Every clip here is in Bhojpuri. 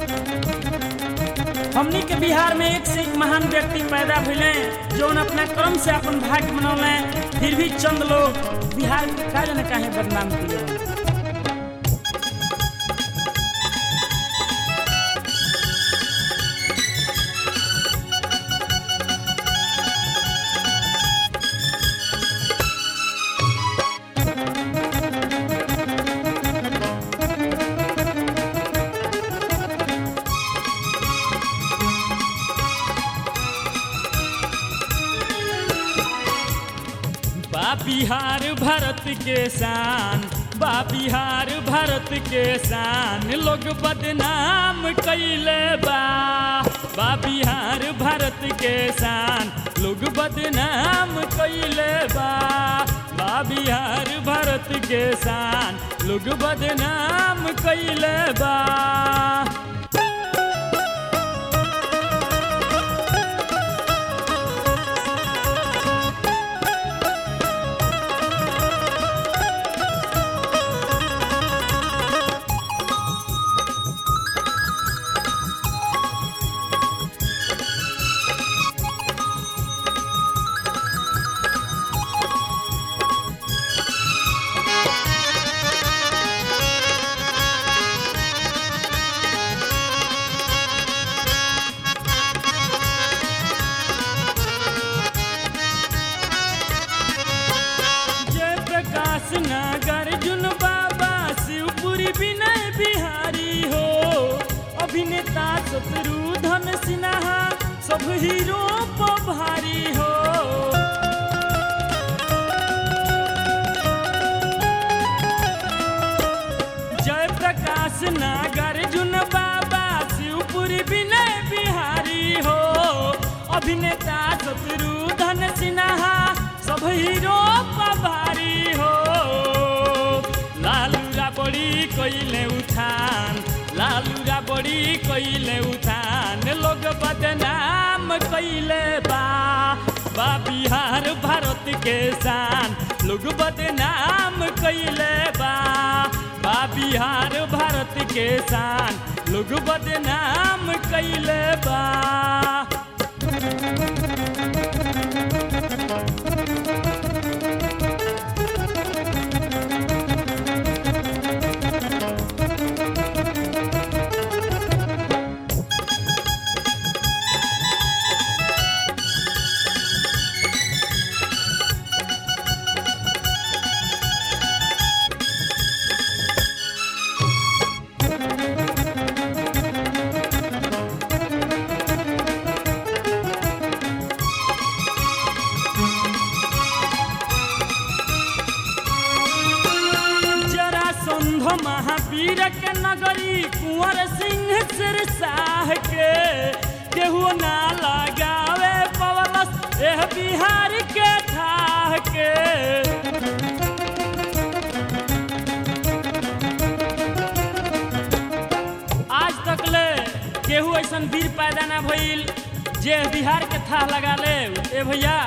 हमनी के बिहार में एक से एक महान व्यक्ति पैदा भइले जौन अपना कर्म से अपन भाग्य बनौले फिर भी चंद लोग बिहार के का जाने काहे बदनाम किए हैं। बा बिहार भारत के शान बा बिहार भारत के शान लोग बदनाम कैले बा बा बिहार भारत के शान लोग बदनाम कैले बा बा बिहार भारत के शान लोग बदनाम कैले बा जय प्रकाश नागार्जुन बाबा शिवपुरी विनय बिहारी हो अभिनेता शत्रुघ्न सिन्हा सब हीरो पर भारी हो जय प्रकाश नागार्जुन बाबा शिवपुरी विनय बिहारी हो अभिनेता शत्रुघ्न सिन्हा सब हीरो पभारी हो लालूरा बड़ी कइले उठान लालूरा बड़ी कइले उठान लोग बदनाम कइले बा बा बिहार भारत के शान लोग बदनाम कइले बा बा बिहार भारत के शान लोग बदनाम कइले बा जरा संध महावीर के नगरी कुंवर सिंह सिरसाह के केहू ना लगावे पवलस एह बिहार के ठाह के आज तक ले केहू ऐसन वीर पैदा ना भइल जे बिहार के थाह लगा ले ए भैया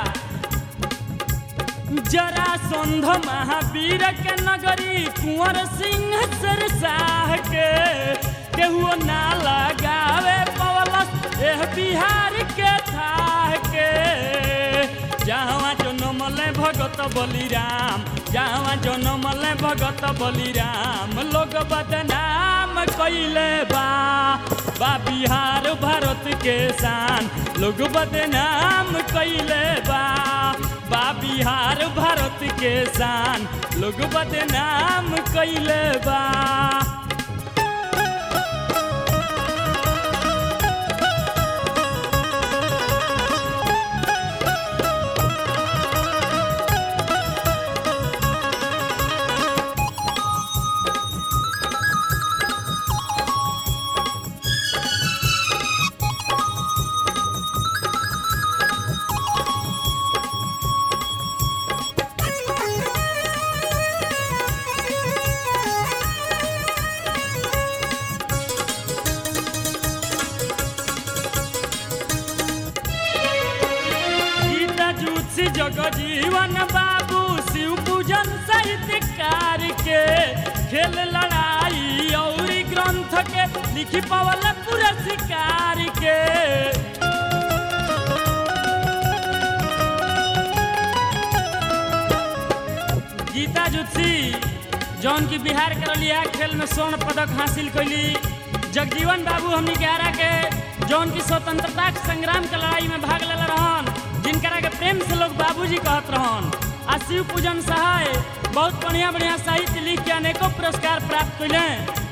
जरा संध महावीर के नगरी कुंवर सिंह सरसाह के केहू ना लगावे पवलस एह बिहार के थाह के जहाँ जनमले भगत बलिराम जहाँ जनमले भगत बलिराम लोग बदनाम कैले बा बा बिहार भारत के शान लोग बदनाम कैले बा बा बिहार भारत के शान लोग बदनाम कैले बा गीता जूसी जगजीवन बाबू शिव पूजन साहित्यकार के खेल लड़ाई और ग्रंथ ग्रंथ के लिखी पावल पुरस्कार के गीता जुत्सी जौन की बिहार के रलिया खेल में स्वर्ण पदक हासिल कैली जगजीवन बाबू हमनी के आरा के जौन की स्वतंत्रता संग्राम के लड़ाई में भाग ले रहन जिनकरा के प्रेम से लोग बाबूजी कहत रहन आ शिव पूजन सहाय बहुत बढ़िया बढ़िया साहित्य लिख के अनेकों पुरस्कार प्राप्त कैले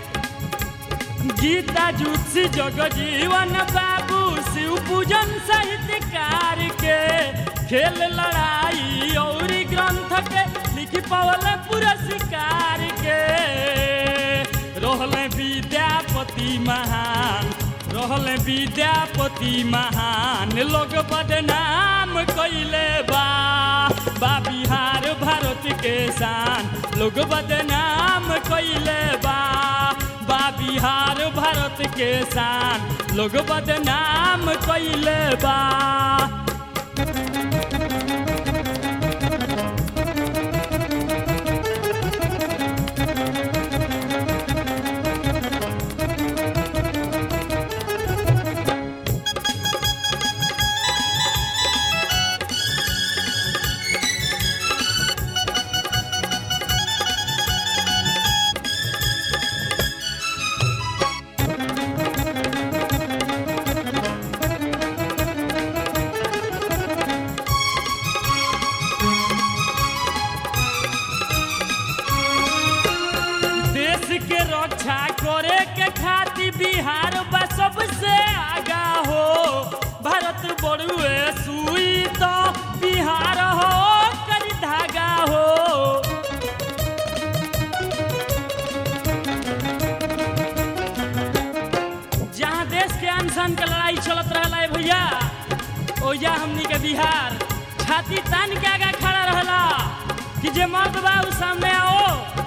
गीता जुत्सी जगजीवन बाबू शिव पूजन साहित्यकार के खेल लड़ाई और ग्रंथ के लिखी पावल पुरस्कार के रहले विद्यापति महान रहले विद्यापति महान लोग बदनाम कैले बा बा बिहार भारत के शान लोग बदनाम कैले बा बा बिहार भारत के शान लोग बदनाम कैले बा देश के रक्षा करे के खातिर बिहार बा सबसे आगा हो भारत बड़ुए सुई तो बिहार हो करी धागा हो जहाँ देश के अनशन के लड़ाई चलत रहला है भैया ओया हमनी के बिहार छाती तान के आगा खड़ा रहला कि जे मर्द बा उ सामने आओ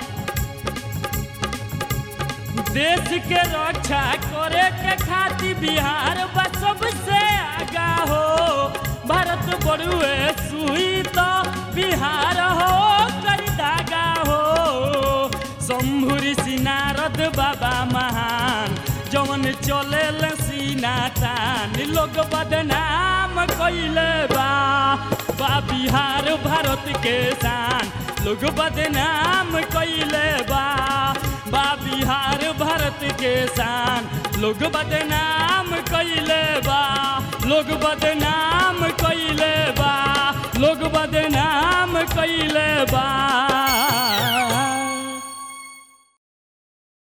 देश के रक्षा करे के खातिर बिहार बा सबसे आगा हो भारत बड़ुए सुई तो बिहार हो कर धागा हो शंभुरी सिनारद बाबा महान जवन चले सीना तान लोग बदनाम कैले बा बा बिहार भारत के शान लोग बदनाम कैले बा बा बिहार भारत के शान लोग बदनाम कैले बा लोग बदनाम कैले बा लोग बदनाम कैले बा